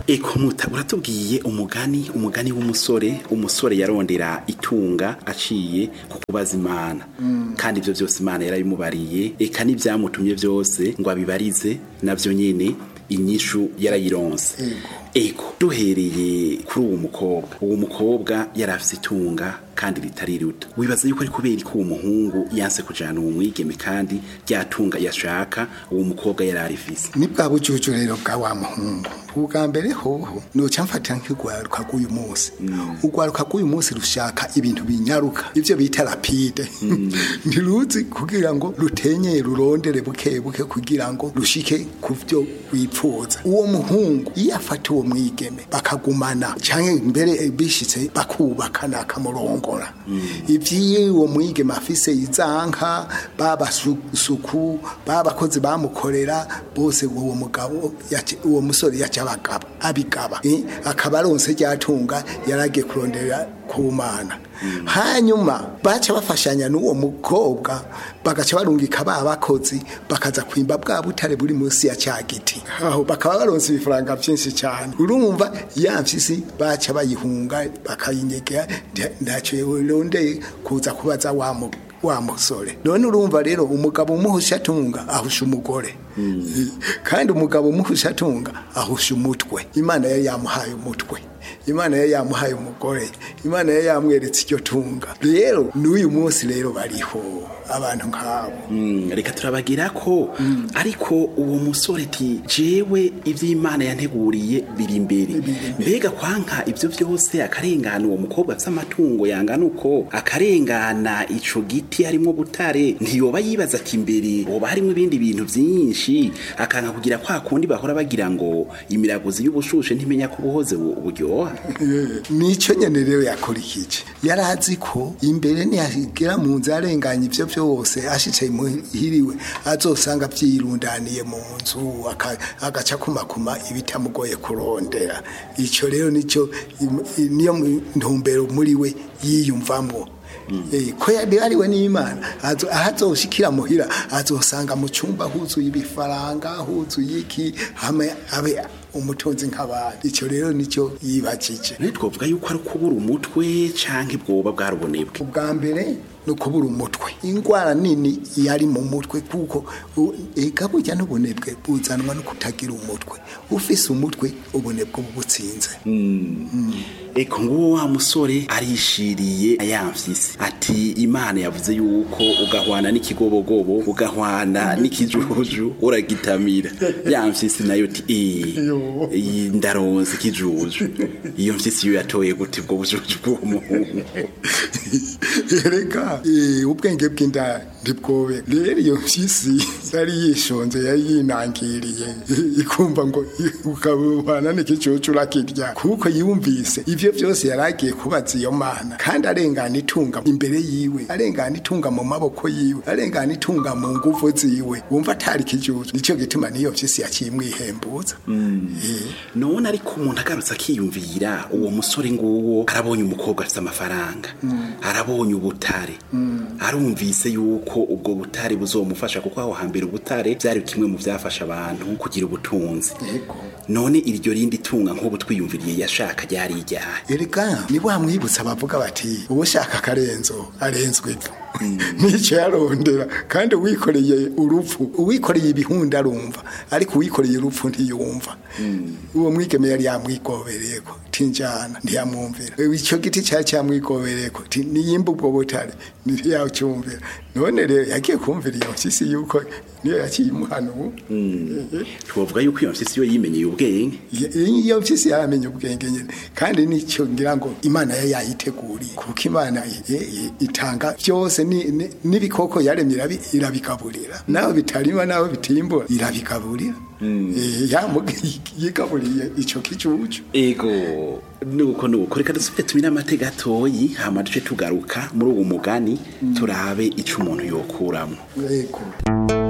eko muta uratubwiye umugani umugani w'umusore umusore yarondera itunga aciye ku kubaza imana kandi ibyo byose imana yarabimubariye eka n'ibyamutumye byose ngo abibarize nabyo nyine inyishu yarayironse ego duhereye kuri uwo mukobwa uwo mukobwa yari afite itunga kandi ritari rito wibaza yuko ari kubera ko uwo muhungu yanse kujana uwo mwigeme kandi ryatunga yashaka uwo mukobwa yari arifise ni bwa bujuju rero bwa wa muhungu ubwa mbere hoho noca mfatira nk'urwaruka rw'uyu munsi urwaruka rw'uyu munsi rushaka ibintu binyaruka ivyo bita rapide ntiruzi kugira ngo rutenye rurondere buke buke kugira ngo rushike ku vyo wipfuza uwo muhungu iyo afata uwo mwigeme bakagumana canke mbere bishitse bakubakana akamurongora ivyiye uwo mwigeme afise izanka babasuku babakozi bamukorera bose uwo mugabo yaci- uwo musore yaca abagaba abigaba eh, akaba aronse ryatunga yaragiye kurondera ku mana hanyuma baca bafashanya n'uwo mukobwa bagaca barungika ba bakozi bakaza kwimba bwa butare buri munsi ya cya giti aho bakaba baronse ibifaranga byinshi cyane urumva ya mpyisi baca bayihunga bakayinyegera nta- ntacyo rondeye kuza kubaza wa mu wa musore none urumva rero umugabo umuhusha atunga ahusha umugore kandi umugabo umuhusha atunga ahusha umutwe imana yari yamuhaye umutwe imana yari yamuhaye umugore imana yari yamweretse iryo tunga rero n'uyu munsi rero bariho abantu nk'abo Mm, reka turabagira ko ariko uwo musore ti jewe ivy'imana yanteguriye biri imbere mbega kwanka ivyo vyose akarengana uwo mukobwa afise amatungo yangana uko akarengana ico giti harimwo butare ntiyoba yibaza ati imbere hoba harimwo ibindi bintu vyinshi akanka kugira kwa kundi bahora bagira ngo imiraguzi y'ubushushe ntimenya ko ubuhoze bu- buryoha nicyo nyene rero yakurikije yari azi ko imbere niyagera mu nzu arenganya ivyo vyose ashicaye muhiriwe azosanga vyirundaniye mu nzu aka- agaca kumakuma ibitamugoye kurondera ico rero nico im- i- niyo mu- ntumbero muri we yiyumvamwo Eh, ko yari ariwe n'imana azo- aho azoshikira muhira azosanga mu cyumba huzuye ibifaranga huzuye iki hamwe abe umutunzi nk'abandi icyo rero nicyo yibakije naye twovuga yuko ari ukubura umutwe canke bwoba bwarubonebwe ubwa mbere ni ukubura umutwe indwara nini yari mu mutwe kuko u- ega burya n'ubunebwe buzanwa no kutagira umutwe ufise umutwe ubunebwe buba butsinze eko nguwo wa musore arishiriye yamfise ati imana yavuze yuko ugahwana n'ikigobogobo ugahwana n'ikijuju uragitamira yamfise nayo ti Yo. eh ndaronse ikijuju iyo mfise iyo yatoye gute ubwo bujuju bw'uwo muhungu reka eh, ubwenge bw'inda ntibwobe rero iyo mpyisi yari yishonze yari yinangiriye ikumva ngo ukabana n'ikicucu urakirya kuko yumvise ivyo vyose yari agiye kubaza iyo mana kandi arengana itunga imbere yiwe arengana itunga mu maboko yiwe arengana itunga mu nguvu ziwe wumva atari ikijuju nico gituma niyo mpyisi yaciye imwihembuza Eh, none ariko umuntu agarutse akiyumvira uwo musore nguwo arabonye umukobwa afite amafaranga arabonye ubutare arumvise yuko ubwo butare buzomufasha kuko aho hambere ubutare byari kimwe mu byafasha abantu kugira ubutunzi yego none iryo rindi tunga nk'ubu twiyumviriye yashaka ryari iryahe erega ni wamwibutsa bavuga bati ubushaka akarenzo arenzwe ivu nicyo yarondera kandi uwikoreye urupfu uwikoreye ibihunda arumva ariko uwikoreye urupfu ntiyumva uwo mwigeme yari yamwigobereyeko tinjana ntiyamwumvira icyo giti cyari cyamwigobereyeko ti niyimba ubwo butare ntiyacyumvira none rero yagiye kumvira iyo mpyisi yuko niyo yaciye imuhana ubu twavuga yuko iyo mfisi yo yimenyeye ubwenge iyo mpyisi yaramenya ubwenge nyine kandi nicyo ngira ngo imana yo yayiteguriye kuko imana i- i- itanga byose ni- ni- n'ibikoko yaremye irabi- irabigaburira naho bitarima naho bitimbura irabigaburira Eh, yamu- yigaburiye icyo kicucu ego nuko nuko reka dusubire tumire amateka gatoyi hama duce tugaruka muri uwo mugani turabe ico umuntu yokuramo yego